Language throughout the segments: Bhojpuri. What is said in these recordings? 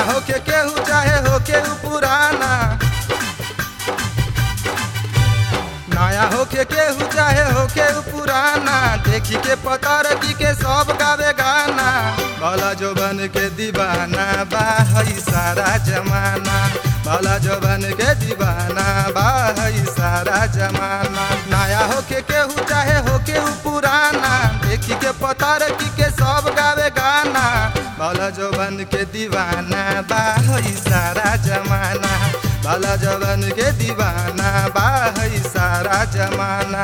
होके केहू चाहे होके उ पुराना नया होके केहू चाहे होके उ पुराना देखी के पता रखी के सब गावे गाना भला जो बन के दीवाना बा हई सारा जमाना भला जो बन के दीवाना बा हई सारा जमाना नया होके केहू चाहे होके उ पुराना देखी के पता रखी के सब गावे गाना भला जो बन के दीवाना बा हई सारा जमाना भला जवन के दीवाना बा हई सारा जमाना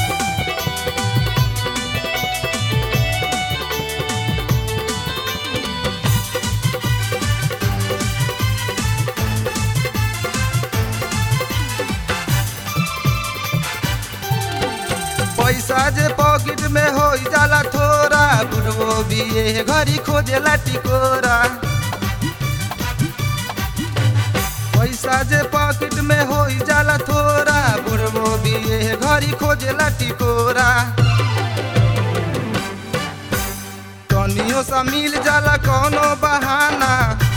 पैसा जे पॉकेट में हो जाला थोड़ा बुढ़वो भी ये घड़ी खोजेला टिकोरा पैसा जे पॉकेट में हो जाला थोड़ा बुढ़वो भी ये घड़ी खोजेला टिकोरा तनियो सा मिल जाला कोनो बहाना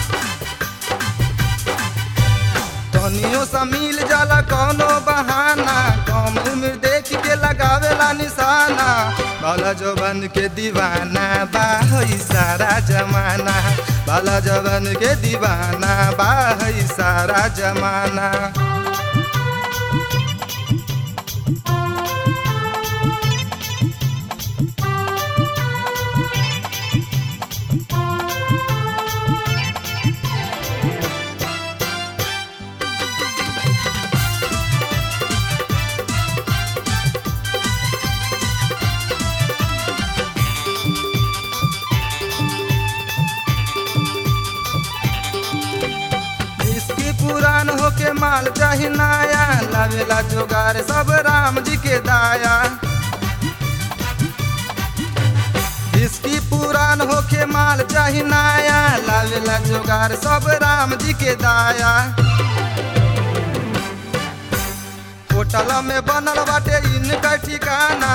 तनियो सा मिल जाला कोनो बहाना कम उम्र देख के लगावेला निशाना भला जवन के दीवाना बा हई सारा जमाना भला जवन के दीवाना बा हई सारा जमाना इसकी पुरान होके माल चाही नाया लावेला जोगार सब राम जी के दाया इसकी पुरान होके माल चाही नाया लावेला जोगार सब राम जी के दाया होटल में बनल बाटे इनका ठिकाना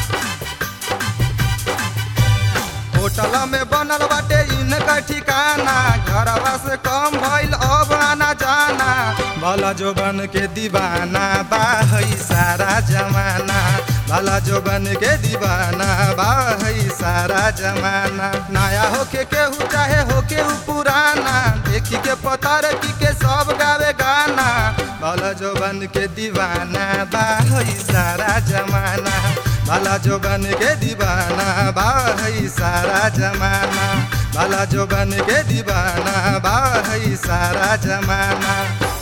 होटल में बनल बाटे इनका ठिकाना घरवा से कम भइल अब आना जाना भला जो बन के दीवाना बा हई सारा जमाना भला जो बन के दीवाना बा हई सारा जमाना नया होके केहू चाहे होके उ पुराना देखी के पता रखी के सब गावे गाना भला जो बन के दीवाना बा हई सारा जमाना भला जो बन के दीवाना बा हई सारा जमाना भला जो बन के दीवाना बा हई सारा जमाना